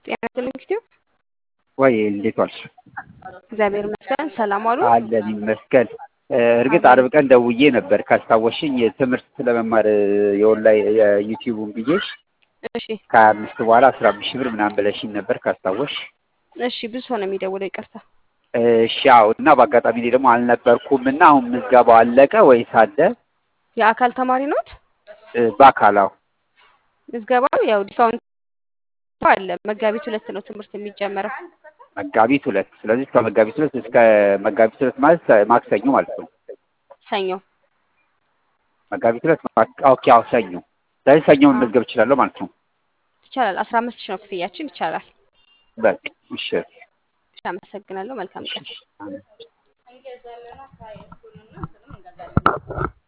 ጤና ይስጥልኝ ኪቲው ወይ እንዴት ዋልሽ? እግዚአብሔር ይመስገን። ሰላም ዋሉ? አለን ይመስገን። እርግጥ አርብ ቀን ደውዬ ነበር ካስታወሽኝ ትምህርት ለመማር የኦንላይን የዩቲዩቡን ብዬሽ እሺ ከሀያ አምስት በኋላ አስራ አምስት ሺህ ብር ምናምን ብለሽኝ ነበር ካስታወሽ። እሺ ብዙ ሰው ነው የሚደውለው። ይቅርታ። እሺ አዎ። እና በአጋጣሚ እኔ ደግሞ አልነበርኩም እና አሁን ምዝገባው አለቀ ወይስ አለ? የአካል ተማሪ ኖት? በአካላው ምዝገባው ያው ዲስካውንት አለ። መጋቢት ሁለት ነው ትምህርት የሚጀመረው። መጋቢት ሁለት ስለዚህ እስከ መጋቢት ሁለት እስከ መጋቢት ሁለት ማለት ማክሰኞ ማለት ነው። ሰኞ መጋቢት ሁለት ማክ- ኦኬ አዎ ሰኞ። ስለዚህ ሰኞ መመዝገብ እችላለሁ ማለት ነው። ይቻላል። አስራ አምስት ሺህ ነው ክፍያችን። ይቻላል። በቃ እሺ እሺ፣ አመሰግናለሁ። መልካም ቀን። እሺ።